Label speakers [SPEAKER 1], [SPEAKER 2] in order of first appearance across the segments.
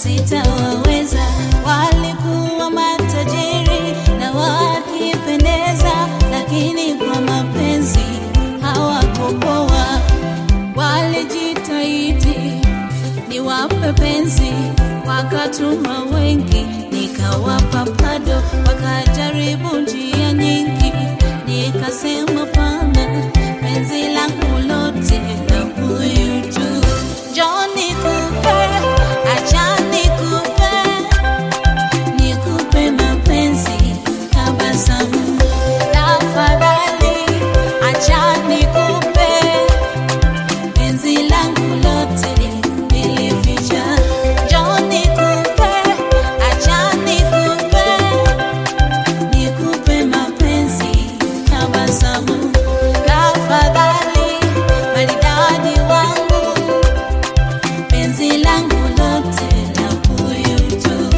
[SPEAKER 1] sitawaweza. Walikuwa matajiri na wakipendeza, lakini kwa mapenzi hawakupoa. Walijitahidi niwape penzi, wakatuma wengi, nikawapa bado, wakajaribu njia nyingi, nikasema pana, penzi langu lote na huyu tu. Njoo nikupe, acha nikupe, nikupe mapenzi, tabasamu, tafadhali, acha nikupe penzi langu lote nilificha. Njoo nikupe, acha nikupe, nikupe mapenzi, tabasamu, tafadhali, maridadi wangu, penzi langu lote la huyu tu.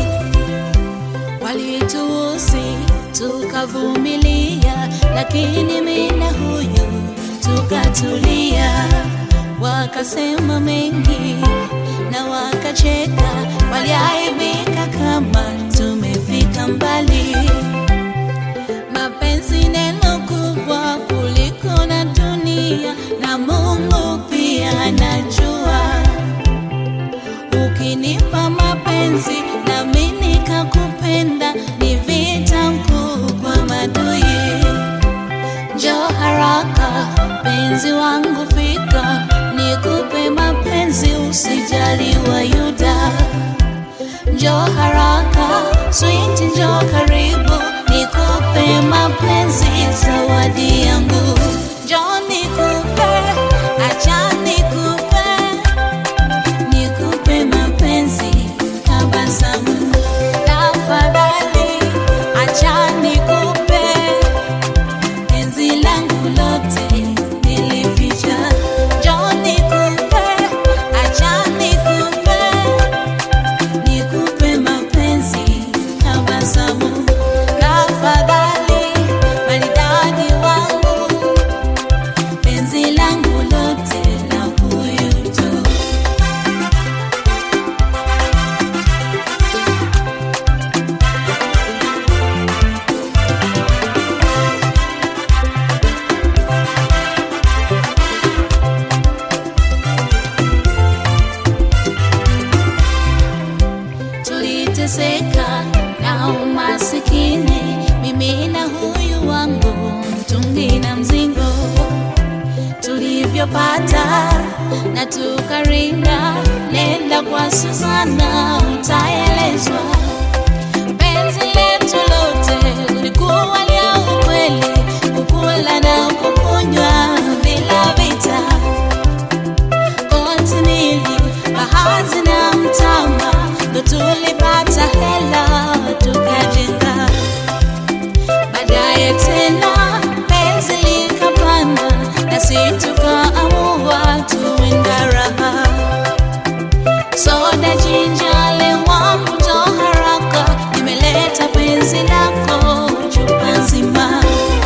[SPEAKER 1] Walituusi tukavumilia, lakini mimi na huyu tukatulia. Wakasema mengi na wakacheka, waliaibika kama tumefika mbali. Mapenzi neno kubwa kuliko na dunia, na Mungu pia anajua ukinipa mapenzi nami nikakupenda, ni vita mkuu kwa madui. Njoo haraka penzi wangu, fika nikupe mapenzi, usijali wa Yuda. Njoo haraka sweet, njoo karibu, nikupe mapenzi, zawadi yangu. Njoo nikupe, acha nikupe nikupe mapenzi, tabasamu, tafadhali, acha nikupe penzi langu lote nilificha. Njoo nikupe, acha nikupe, nikupe mapenzi, tabasamu, tafadhali, maridadi wangu, penzi langu lote la huyu tu. tuliteseka na umasikini, mimi na huyu wangu mtungi na mzingo, tulivyopata na tukarinda, nenda kwa Susana utaelezwa penzi letu lote lilikuwa lia ukweli, kukula na kukunywa bila vita kontinili bahati na mtama ndo tulipata hela tukajenga baadaye tena penzi likapanda nasi tukaamua tuenda raha soda jinjale wangu ndo haraka nimeleta penzi lako chupa nzima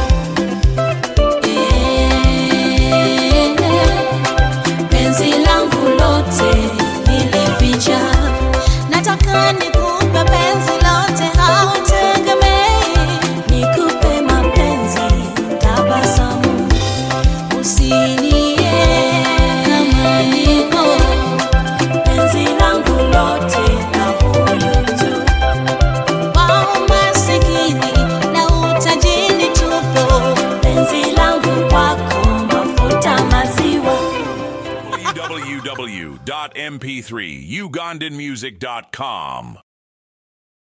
[SPEAKER 1] penzi langu lote nilificha, nataka nikupe penzi lote, hautegemei nikupe mapenzi, tabasamu, usinie kama niko penzi langu lote na huyu tu wa umasikini na utajiri tupo, penzi langu kwako mafuta maziwa
[SPEAKER 2] www.mp3ugandanmusic.com